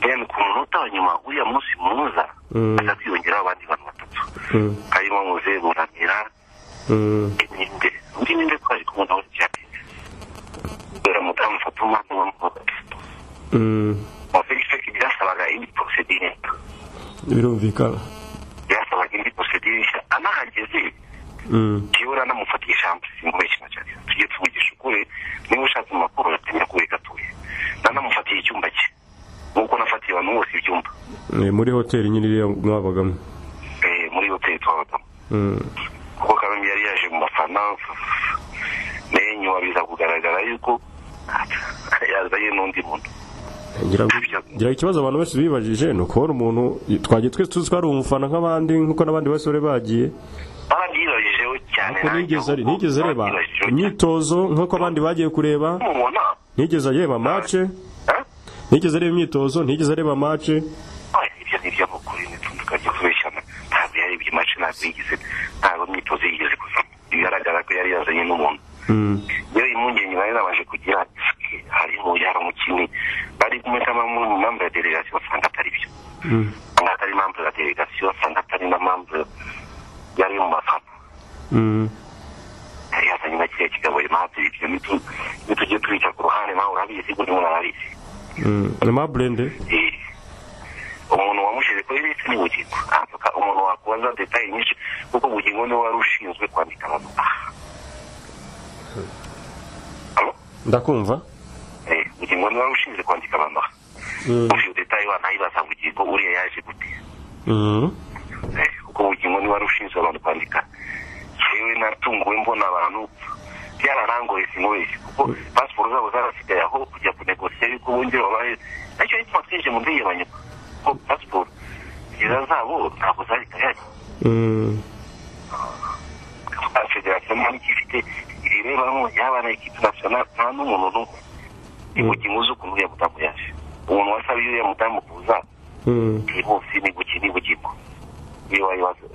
deni ku munota wa nyuma uriya munsi muza hajya kwiyongeraho abandi bantu batatu harimo muze muramira ninde undi ninde twari kumwe nawe cyane kubera mudamu fatuma n'uwo mukobwa mu felixpec byasabaga indi porosedire birumvikana byasabaga indi porosedire nshya anahageze yewe uranamufatisha hamwe simubeshya cyane tugiye tuvugisha ukuri niba ushatse amakuru uratamenya kuri gatoya nanamufatiye icyumba cye nk'uko nafatiye abantu bose ibyumba Eh, muri hoteli nyine iriya mwabagamo eh, muri hoteli twabagamo Mm. kuko kagame yari yaje mu bafana nenyuma biza kugaragara yuko yazanye n'undi muntu ngira ngo- ngira ngo ikibazo abantu bose bibajije ni ukubona umuntu twagiye twese tuzi ko ari umufana nk'abandi nk'uko n'abandi bose bari bagiye barabyibajijeho cyane ariko nigeze ari- nanjye nigeze areba barabyibajijeho cyane. imyitozo nk'uko abandi bagiye kureba mubona ntigeze areba mace eh? ntigeze areba imyitozo ntigeze areba mace Ah, ibyo ni iby'amakuru n'utundi tukajya kubeshyana ntabwo yarebye mace ntabwo yigeze ntabwo imyitozo yigeze kuvamo bigaragara ko yari yazanye n'umuntu Mm. iyo impungenge bari babashe kugira ati harimo yari umukinnyi bari kumetamo mu mpamvu ya delegasiyo usanga atari byo Mm. usanga atari impamvu ya delegasiyo usanga atari na mpamvu yari mu bafana Mm. yari yazanye na kiriya kigabo impamvu ibyo nitu- nitugiye tubica ku ruhande nawe urabizi buri muntu arabizi Mm. amaburende Eh, umuntu wamushyize kuri lisi ni bugingo aka umuntu wakubaza detaye nyinshi kuko bugingo niwe wari ushinzwe kwandika abantu aha Alo? ndakumva Eh, bugingo niwe wari ushinzwe kwandika abantu aha Mm. ufite detaye wanayibaza bugingo uriya yaje gute Mm. Eh, kuko bugingo niwe wari ushinzwe abantu kwandika yewe natunguwe mbona abantu byararangoye sinkoreshe kuko pasiporo zabo zarasigaye aho kujya kunegosiya yuko bongera babahe nacyo hitwa twinjiye mu ndege banyuma kuko pasiporo nziza zabo ntabwo zari kayaki Mm. federasiyo nta n'icyo ifite ibirebamo yaba na ekipi nasiyonari nta n'umuntu n'umwe ni bugingo uzi ukuntu uriya mudamu yaje umuntu wasaba iyo uriya mudamu kuza Mm. iyi bose ni buki ni bugingo iyo wayibaza